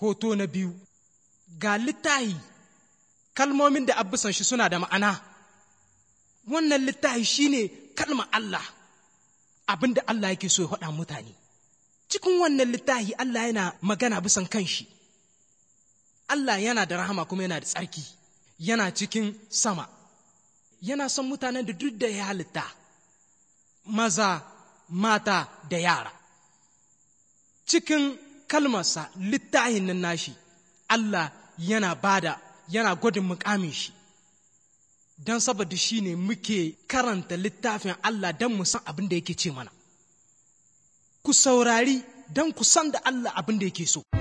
hoto na biyu ga littahi kalmomin da abisan shi suna da ma'ana wannan littahi shine kalmar Allah abin da Allah yake so ya faɗa mutane cikin wannan littahi Allah yana magana bisan kanshi Allah yana da rahama kuma yana da tsarki yana cikin sama yana son mutanen da duk da ya halitta maza mata da yara cikin kalmarsa littahin nan nashi Allah yana bada yana gwadin mukamin shi don saboda shi ne muke karanta littafin Allah don mu san abin da yake ce mana ku saurari don ku san da Allah abin da yake so